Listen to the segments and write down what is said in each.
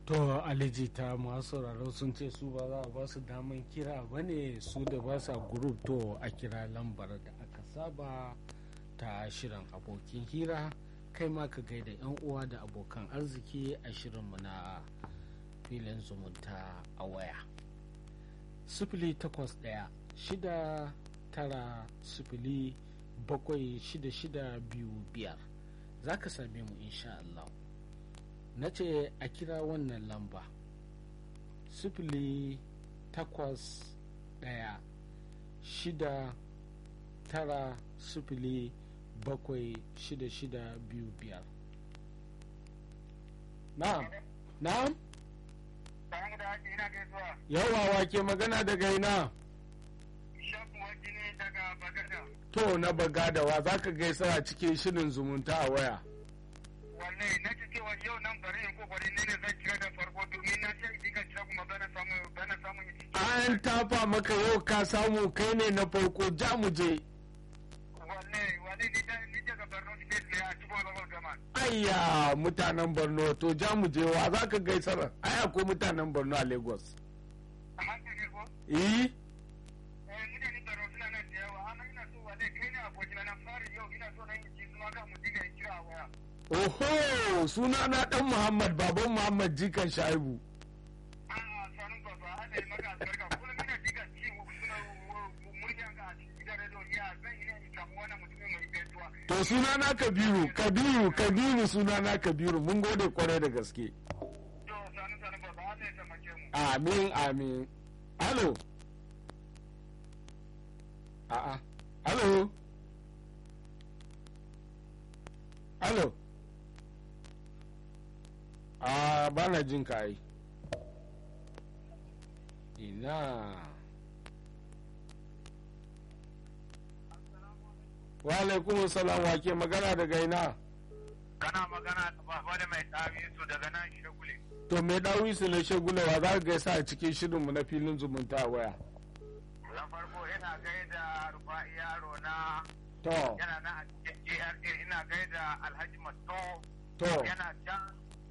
to aliji ta masu sauraro sun ce su ba za a ba su daman kira ba ne su da ba sa group to a kira lambar da aka saba ta shirin abokin hira kai ma ka gaida yan uwa da abokan arziki a shirinmu na filin zumunta a waya sifili takwas ɗaya shida tara sifili bakwai shida shida biyu biyar za ka same mu insha Allah na ce a kira wannan lamba sifili takwas ɗaya shida tara sifili bakwai shida shida biyu biyar na'am na'am yawa wake magana daga ina to na bagadawa za ka gaisa a cikin shirin zumunta a waya wallahi na ji cewa yau nan bari in kokari ne ne zan kira da farko domin na ce idan kira kuma bana samu bana samu an tafa maka yau ka samu kai ne na farko ja mu je wallahi wallahi ni da ni daga Borno state ne a cikin local government ayya mutanen borno to ja mu je wa za ka gaisar aya ko mutanen borno a lagos a hankali ko eh eh mutane Borno suna nan da yawa amma ina so wallahi kai ne abokina na fari yau ina so na yi ji kuma ga mu diga in kira a waya oho suna na dan muhammad baban muhammad jikan shaibu a'a sanin baba Allah ya maka albarka kullum ina diga ci suna muryan ga a cikin gidan radio ya zan yi ne in samu wannan mutumin mai gaisuwa to suna na kabiru kabiru kabiru suna na kabiru mun gode kwarai da gaske to sanin sanin baba Allah ya taimake mu amin amin alo a'a alo alo a bana jin ka ai ina wa alaikum salam wa ke magana daga ina kana magana da baba da mai tabi su daga nan shagule to me dawi su na shagulawa za ka gaisa a cikin shirinmu na filin zumunta a waya na farko ina gaida rufa'i yaro na to yana nan a cikin GRA ina gaida Alhaji Mato to yana can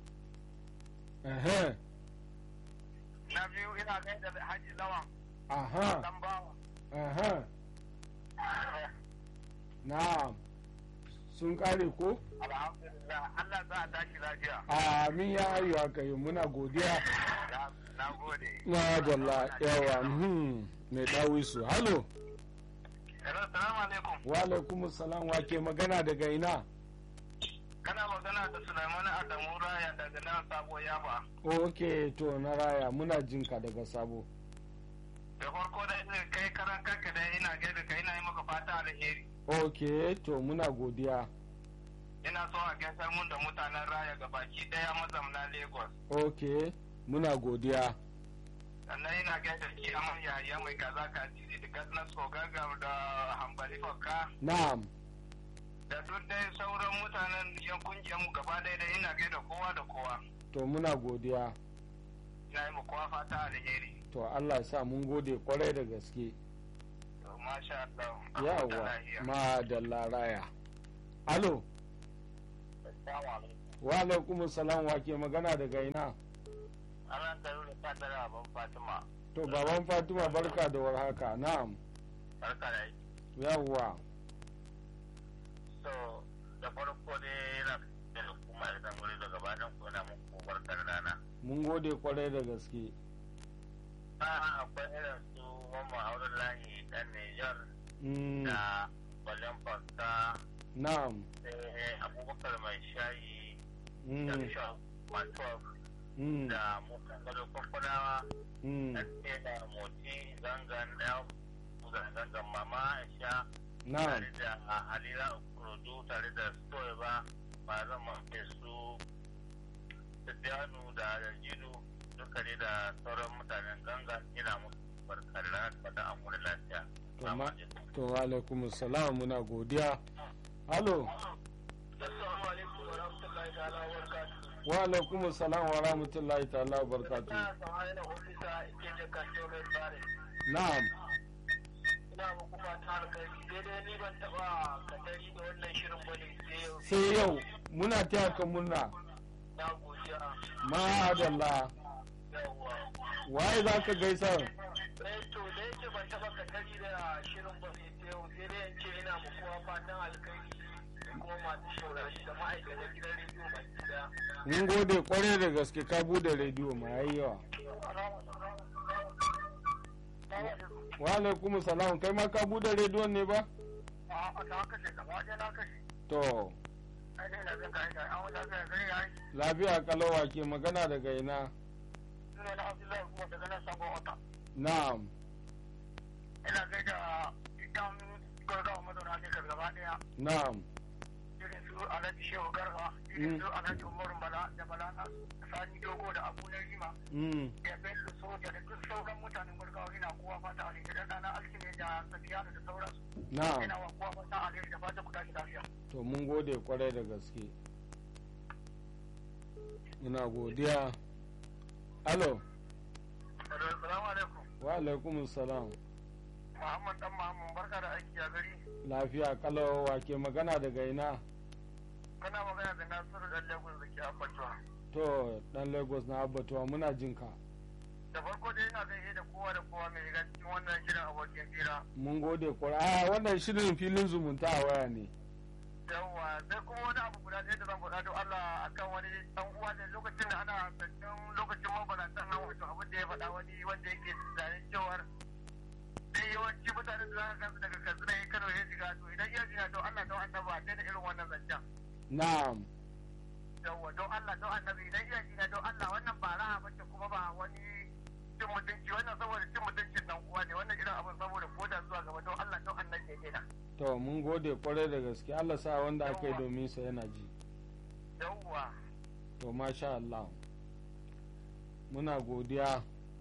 ehe na biyu ina gaida Haji Lawan aha dan bawa aha na'am sun kare ko alhamdulillah Allah za a tashi lafiya amin ya ayyu aka yi muna godiya Na- na gode na dalla yawa hmm mai dawi su halo hello salamu alaikum wa alaikum salam wa ke magana daga ina kana magana da Sulaiman Adamu Raya daga nan Sabo Yaba ok to na raya muna jinka daga sabo da farko da ina kai karan kanka da ina gaida ka ina yi maka fata alheri ok to muna godiya ina so a gaisar mun da mutanen Raya ga baki daya mazamna Lagos ok muna godiya sannan ina gaida ki aman yaya mai kaza ka titi da gasnas kogaga da hambali fakka na'am da duk dai sauran mutanen yan kungiyar mu gaba ɗaya da ina gaida kowa da kowa to muna godiya ina yi ma kowa fata alheri to allah ya sa mun gode kwarai da gaske to masha Allah a huta yawa lafiya. ma da laraya alo Assalamu alaikum. wa alaikum salam wa ke magana daga ina Ana taro da fadar abin Fatima to baban fatima barka da warhaka na'am barka da yi yawwa so da farko dai yana da kuma idan wuri daga bayan ku na muku barkar rana mun gode kwarai da gaske a akwai irin su mamman auren layi dan Nijar Mm, da Balen Fasta na'am sai Abubakar mai shayi Mm, da Bishop Matuwa mm, da mutan gado kwakwanawa mm, da ke da moti zangan da zangan mama Aisha na'am tare da Halila Kurodu tare da Stoy ba ba zan mace su Sadianu da Jidu duka ne da sauran mutanen gangan ina musu barkar da fata an wani lafiya. To ma- to wa alaikum salam muna godiya alo Assalamu alaikum wa rahmatullahi ta'ala wa barakatuhu. wa alaikum salam wa rahmatullahi ta'ala wa barakatuh Ina samari da hulisa ike da kashe mai tsari. na'am Ina muku fata alkhairi daidai ni ban taɓa katari da wannan shirin bane sai yau. sai yau muna taya ka murna Na godiya. ma'adalla yawwa waye za ka gaisa eh to da yake ban taba katari da shirin ba sai ta yau sai dai in ce ina ma kowa fatan alkhairi da kuma masu shaurari da ma'aikatan gidan rediyo baki daya mun gode kwarai da gaske ka bude rediyo ma yayi yawa wa alaikum salam kai ma ka bude rediyon ne ba a ta kashe gaba ɗaya na kashe to ai dai na zan ga ina an wata ga gari ya yi lafiya kalawa ke magana daga ina suna na abdullahi kuma daga nan sabon wata na'am ina gaida idan gaggawa mazauna ne gaba ɗaya na'am irin su alhaji shehu garba irin su alhaji umaru bala da bala na sani dogo da abu na rima mm. da bello soja da duk sauran mutanen gurgawa ina kowa fata alheri da ɗana alkime da safiyanu da sauransu na'am ina wa kowa fata alheri da fata ku tashi lafiya to mun gode kwarai da gaske muna godiya alo Assalamu alaikum. wa alaikum salam Muhammad dan Muhammad barka da aiki a gari. lafiya kalawa ke magana daga ina Kana magana da Nasiru dan Lagos da ke Abbatuwa. to dan lagos na abbatuwa muna jinka Da farko dai ina gaishe da kowa da kowa mai riga cikin wannan shirin abokin fira. mun gode kwarai a wannan shirin filin zumunta a waya ne Yawwa sai kuma wani abu guda ɗaya da zan faɗa don Allah akan wani ɗan uwa da lokacin da ana zancen lokacin mabaratan nan wato abin da ya faɗa wani wanda yake tunanin cewar dai yawanci mutanen da za ka gansu daga Katsina ya Kano ya shiga to idan iya shiga to Allah don annaba a daina irin wannan zancen. na'am yawwa don Allah don annabi idan iya jina don Allah wannan ba raha bace kuma ba wani cin mutunci wannan saboda cin mutuncin dan uwa ne wannan irin abin saboda koda zuwa gaba don Allah don annabi ya daina to mun gode kwarai da gaske allah sa wanda aka yi domin sa yana ji yawwa to masha allah muna godiya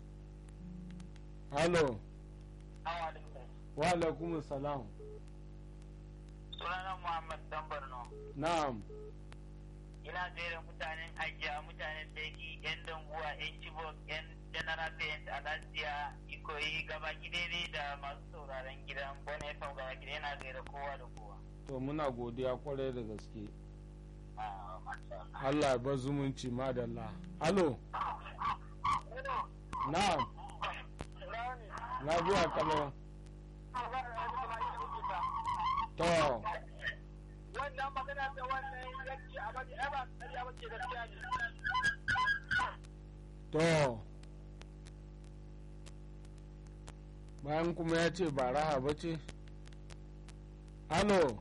halo awa alaikum wa alaikum salam sunana Muhammad dan Borno na'am ina gaira mutanen ajiya mutanen daki yan danguwa yan chibok yan general paint alasiya ikoyi gaba daidai da masu sauraron gidan bone fam gaba gida yana gaira kowa da kowa to muna godiya kwarai da gaske Ah, masha Allah. allah ya bar zumunci madalla halo na'am lafiya kalau to wannan magana da wannan yanki a bari ai ba ƙarya ba ce gaskiya ne to bayan kuma ya ce ba raha ba ce halo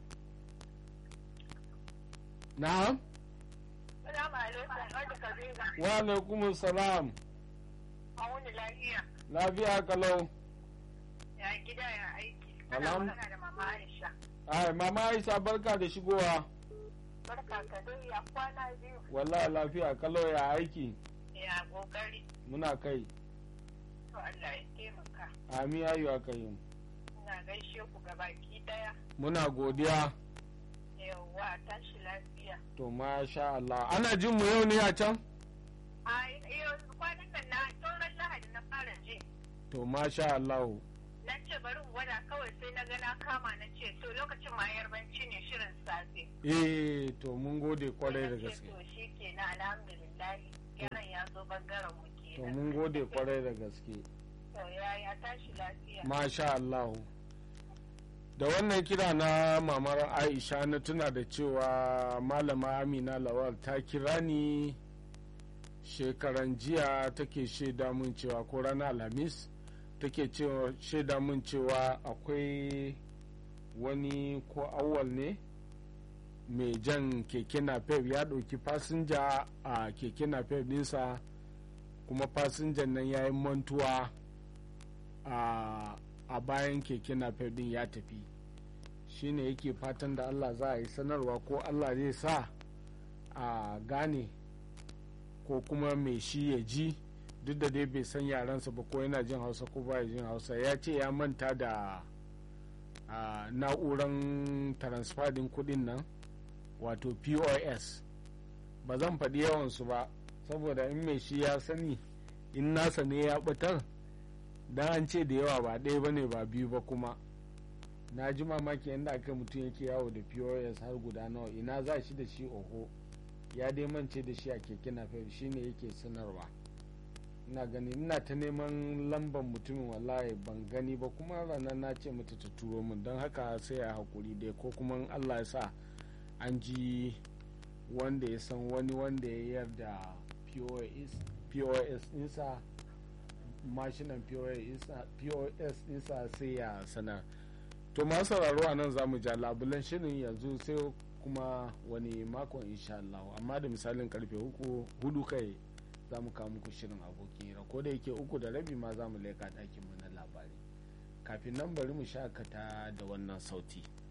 na'am Salamu alaikum, wanda ka zai wa alaikum salam a wani lafiya lafiya kalau ya gida ya aiki. Alham- Ana magana da mama Aisha. ai mama aisha barka da shigowa Barka ka dai ya kwana biyu wallahi lafiya kalau ya aiki ya kokari. muna kai To Allah ya taimaka. ami ayu aka yi Ina gaishe ku gabaki daya. muna godiya Yawwa tashi lafiya. to masha Allah ana jin mu yau ne a can A yanzu kwanan nan na tsoron lahadi na fara ji. to masha Allah Na ce bari in gwada kawai sai na ga na kama na ce to lokacin ma yarbanci ne shirin safe. eh to mun gode kwarai da Na ce gaske To shi ke na alhamdulillahi. Yaran ya zo bangaren mu to kenan. mun gode kwarai da gaske To ya ya tashi lafiya. masha Allah da wannan kira na mamar aisha na tuna da cewa malama amina lawal ta kira ni shekaran jiya take shaida mun cewa ko ranar alhamis take cewa shaida mun cewa akwai wani ko awwal ne mai jan keke napep ya ɗauki fasinja a keke napep ɗinsa kuma fasinjan nan ya yi mantuwa a a bayan keke napep din ya tafi shine yake fatan da allah za a yi sanarwa ko allah zai sa a gane ko kuma mai shi ya ji duk da dai bai san yaransa ba ko yana jin hausa ko ba jin hausa ya ce ya manta da a, na'uran transfer din kudin nan wato pos ba zan faɗi yawansu ba saboda in mai shi ya sani in nasa ne ya ɓatar dan an ce da yawa ba ɗaya ba ne ba biyu ba kuma na ji mamaki yadda aka mutum yake yawo da pos har guda nawa ina za shi da shi oho ya dai mance da shi a keke napep shine yake sanarwa ina gani ina ta neman lambar mutumin wallahi ban gani ba kuma ranar na ce mata ta turo min don haka sai a hakuri dai ko kuma allah ya sa an ji wanda ya san wani wanda ya yarda pos insa mashinan pos insa sai ya sanar to masu sauraro a nan za mu ja labulan shirin yanzu sai kuma wani makon insha Allah amma da misalin karfe hudu kai za mu kawo muku shirin abokin hira ko da yake uku da rabi ma za mu leka ɗakin mu na labari kafin nan bari mu shakata da wannan sauti.